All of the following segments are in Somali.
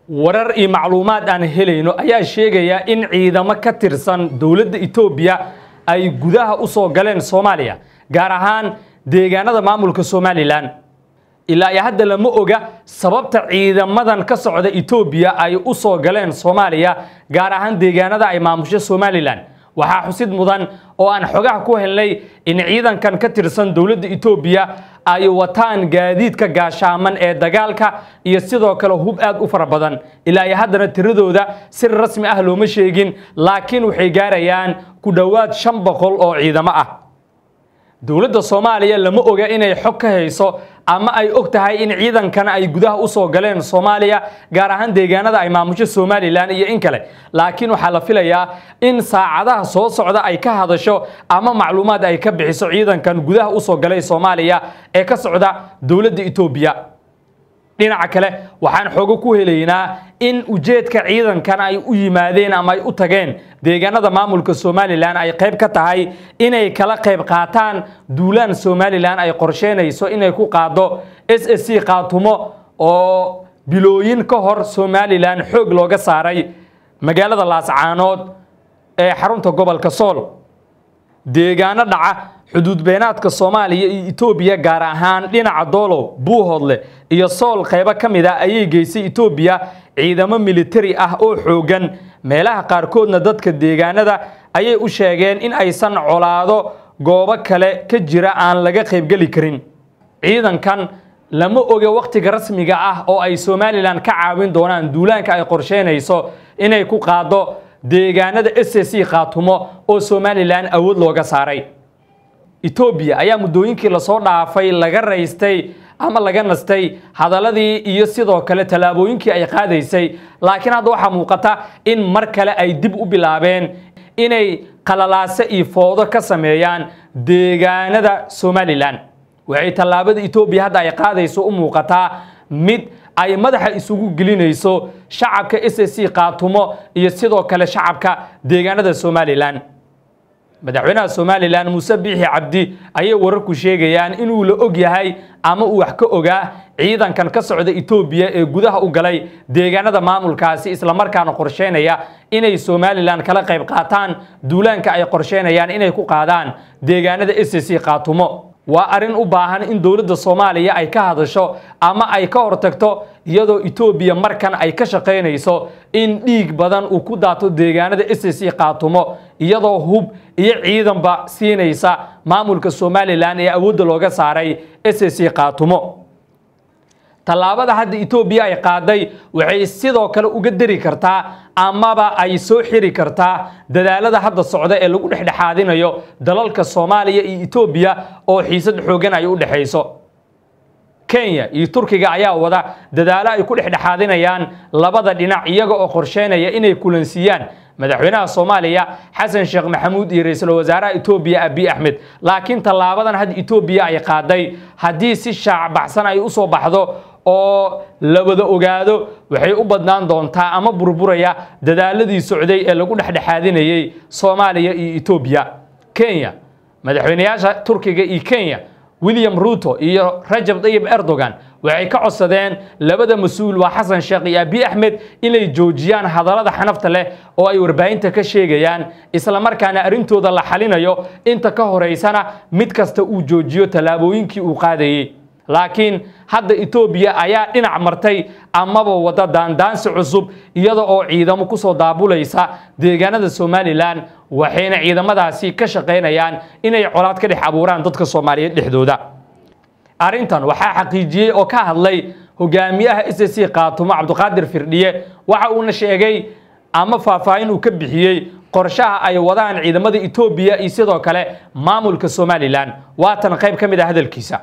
warar iyo macluumaad aan helayno ayaa sheegaya in ciidamo ka tirsan dowladda etoobiya ay gudaha u soo galeen soomaaliya gaar ahaan deegaanada maamulka somalilan ilaa iyo hadda lama oga sababta ciidamadan ka socda etoobiya ay u soo galeen soomaaliya gaar ahaan deegaanada ay maamusho somalilan waxaa xusid mudan oo aan xogaha ku helnay in ciidankan ka tirsan dowladda etoobiya ay wataan gaadiidka gaashaaman ee dagaalka iyo sidoo kale hub aad u fara badan ilaa iyo haddana tiradooda si rasmi ah looma sheegin laakiin waxay gaarayaan ku dhowaad shan boqol oo ciidamo ah dowladda soomaaliya lama oga inay xog ka hayso ama ay og tahay in ciidankan ay gudaha u soo galeen soomaaliya gaar ahaan deegaanada ay maamusho somalilan iyo in kale laakiin waxaa la filayaa in saacadaha soo socda ay ka hadasho ama macluumaad ay ka bixiso ciidankan gudaha u soo galay soomaaliya ee ka socda dowladda etoobiya dhinaca kale waxaan xoogo ku helaynaa in ujeedka ciidankan ay u yimaadeen ama ay u tageen deegaanada maamulka somalilan ay qayb ka tahay inay kala qayb qaataan duulaan somalilan ay qorsheynayso inay ku qaado s s c qaatumo oo bilooyin ka hor somalilan xoog looga saaray magaalada laascaanood ee xarunta gobolka sool deegaano dhaca xuduud beenaadka soomaaliya iyo etoobiya gaar ahaan dhinaca doolow buuhoodle iyo sool qaybo ka mid a ayay geysay etoobiya ciidamo militari ah oo xooggan meelaha qaarkoodna dadka deegaanada ayay u sheegeen in aysan colaado goobo kale ka jira aan laga qaybgeli karin ciidankan lama oga wakhtiga rasmiga ah oo ay somalilan ka caawin doonaan duulaanka ay qorsheynayso inay ku qaado deegaanada s c khaatumo oo somalilan awood looga saaray etoobiya ayaa muddooyinkii lasoo dhaafay laga raystay ama laga nastay hadaladii iyo sidoo kale tallaabooyinkii ay qaadaysay laakiin hadda waxaa muuqata in mar kale ay dib u bilaabeen inay qalalaase iyo foodo ka sameeyaan deegaanada somalilan waxay tallaabada etoobiya hadda ay qaadayso u muuqataa mid ay madaxa isugu gelinayso shacabka s c qaatumo iyo sidoo kale shacabka deegaanada somalilan madaxweynaha somalilan muuse biixi cabdi ayay wararku sheegayaan inuu la og yahay ama uu wax ka ogaa ciidankan ka socda etoobiya ee gudaha u galay deegaanada maamulkaasi islamarkaana qorsheynaya inay somalilan kala qayb qaataan duulaanka ay qorsheynayaan inay ku qaadaan deegaanada s c qaatumo waa arrin u baahan in dowladda soomaaliya ay ka hadasho ama ay ka hortagto iyadoo etoobiya markan ay ka shaqaynayso in dhiig badan uu ku daato deegaanada s c qaatumo iyadoo hub iyo ciidanba siinaysa maamulka somalilan ee awoodda looga saaray s c qaatumo tallaabada hadda etoobiya ay qaaday waxay sidoo kale uga dari kartaa amaba ay soo xiri kartaa dadaalada hadda socda ee lagu dhexdhexaadinayo dalalka soomaaliya iyo etoobiya oo xiisad xoogan ay u dhexayso kenya iyo turkiga ayaa wada dadaalo ay ku dhexdhexaadinayaan labada dhinac iyaga oo qorsheynaya inay kulansiiyaan madaxweynaha soomaaliya xasan sheekh maxamuud iyo ra-iisul wasaaraha etoobiya abiy axmed laakiin tallaabadan hadda etoobiya ay qaaday haddii si shaacbaxsan ay u soo baxdo oo la wada ogaado waxay u badnaan doontaa ama burburaya dadaaladii socday ee lagu dhexdhexaadinayey soomaaliya iyo etoobiya kenya madaxweynayaasha turkiga iyo kenya william ruto iyo rajab tayib erdogan waxay ka codsadeen labada mas-uul waa xasan sheekh iyo abiy axmed inay joojiyaan hadallada xanafta leh oo ay warbaahinta ka sheegayaan islamarkaana arrintooda la xalinayo inta ka horeysana mid kasta uu joojiyo tallaabooyinkii uu qaadayey laakiin hadda etoobiya ayaa dhinac martay amaba wada daandaansi cusub iyada oo ciidamo kusoo daabulaysa deegaanada somalilan waxayna ciidamadaasi ka shaqaynayaan inay colaad ka dhex abuuraan dadka soomaaliyeed dhexdooda arrintan waxaa xaqiijiyey oo ka hadlay hogaamiyaha s c qaatumo cabdiqaadir firdhiye waxa uuna sheegay ama faahfaahin uu ka bixiyey qorshaha ay wadaan ciidamada etoobiya iyo sidoo kale maamulka somalilan waatan qayb ka mid ah hadalkiisa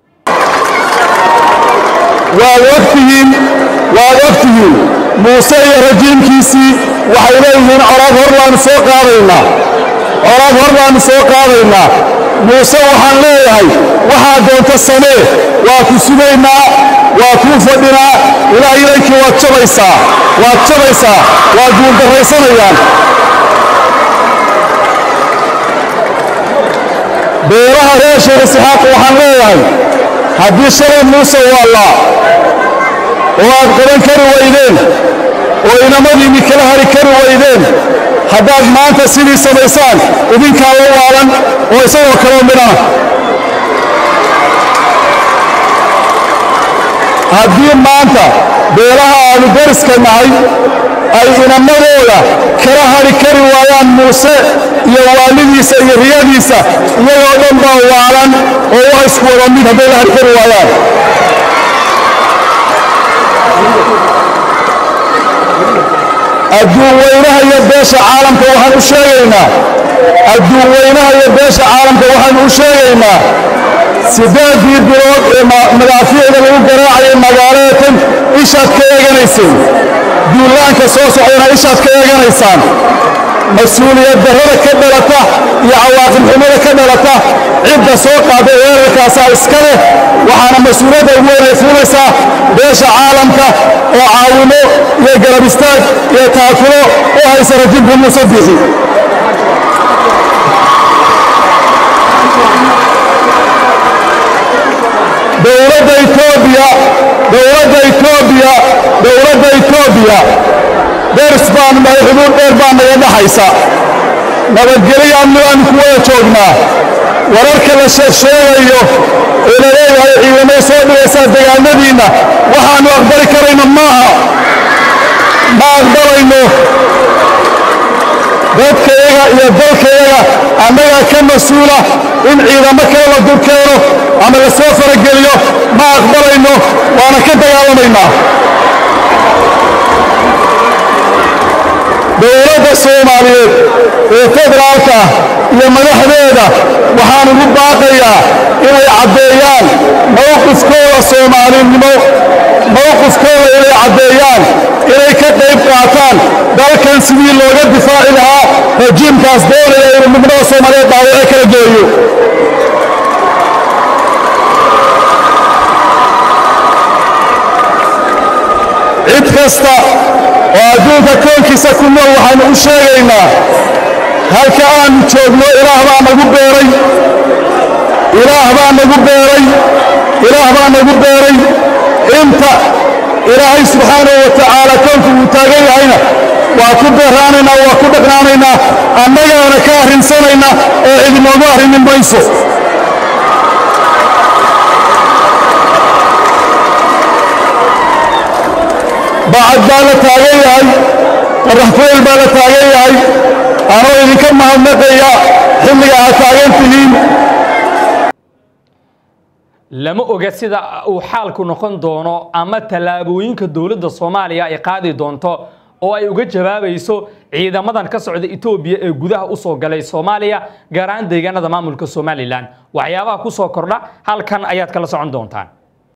waad ogtihiin waad ogtihiin muuse iyo rajiimkiisii waxay leeyihiin colaad hor baanu soo qaadaynaa colaad hor baanu soo qaadaynaa muuse waxaan leeyahay waxaa doonta samee waa ku sugaynaa waa kuu fadhinaa ilaah ilaykii waad jabaysaa waad jabaysaa waad guuldarraysanayaan beeraha reer sheekh isxaaq waxaan leeyahay haddii shalay muuse waallaa oo aad qaban kari weydeen oo inamadiinni kala hari kari waydeen haddaad maanta sidii samaysaan idinkaa la waalan oo isagoo kaloo midhana haddii maanta beelaha aanu dariska nahay ay inamadooda kala hari kari waayaan muuse iyo waalidiisa iyo riyadiisa iyagoo dhan baa waalan oo waa isku wada mid hadday la hari kari waayaan adduun weynaha iyo beesha caalamka waxaan u sheegaynaa adduun weynaha iyo beesha caalamka waxaan u sheegaynaa siddeeddii bilood ee madaafiicda lagu garaacayay magaalada tan ishaad ka eeganayseen duulaanka soo socdana ishaad ka eeganaysaan mas-uuliyad darrada ka dhalata iyo cawaaqib xumada ka dhalata cidda soo qaaday weerarkaasaa iska leh waxaana mas-uuliyadda ugu weynay fuulaysaa beesha caalamka oo caawimo iyo garab istaag iyo taakulo u haysa rajibka muuse bixi dowladda etoobiya dowladda etoobiya dowladda etoobiya ders baan nahay xuduud dheer baa naga dhaxaysa nabadgelyo amni baanu ku wada joognaa wararka la sheegsheegayo ee la leeyahay ciidamay soo dhigaysaa degaanadiinna waxaannu aqbali karayno maaha ma aqbalayno dadkayaga iyo dalkayaga annagaa ka mas-uula in ciidamo kale la durkeeno ama la soo farageliyo ma aqbalayno waana ka dagaalamaynaa dowladda soomaaliyeed ee federaalka iyo madaxdeeda waxaan ugu baaqayaa inay caddeeyaan mowqifkooda soomaalinimo mowqifkooda inay caddeeyaan inay ka qayb qaataan dalkan sidii looga difaaci lahaa rajiimkaas doonaya inuu midnimada soomaaliyeed dhaawace kala geeyo cid kasta oo adduunka koonkiisa ku nool waxaynu u sheegaynaa halka aanu joogno ilaah baa nagu beeray ilaah baa nagu beeray ilaah baa nagu beeray inta ilaahay subxaanahu wa tacaala koonku uu taagan yahayna waa ku beeraanaynaa waa ku dhaqnaanaynaa annagaana ka arrinsanayna oo idinoogu arrimin mayso bacad baa la taagan yahay qaraxfooyl baa la taagan yahay anoo idinka mahadnaqaya xilliga aad taagan tihiin lama oga sida uu xaalku noqon doono ama tallaabooyinka dowladda soomaaliya ay qaadi doonto oo ay uga jawaabayso ciidamadan ka socda etoobiya ee gudaha usoo galay soomaaliya gaar ahaan deegaanada maamulka somalilan waxyaabaha ku soo kordha halkan ayaad kala socon doontaan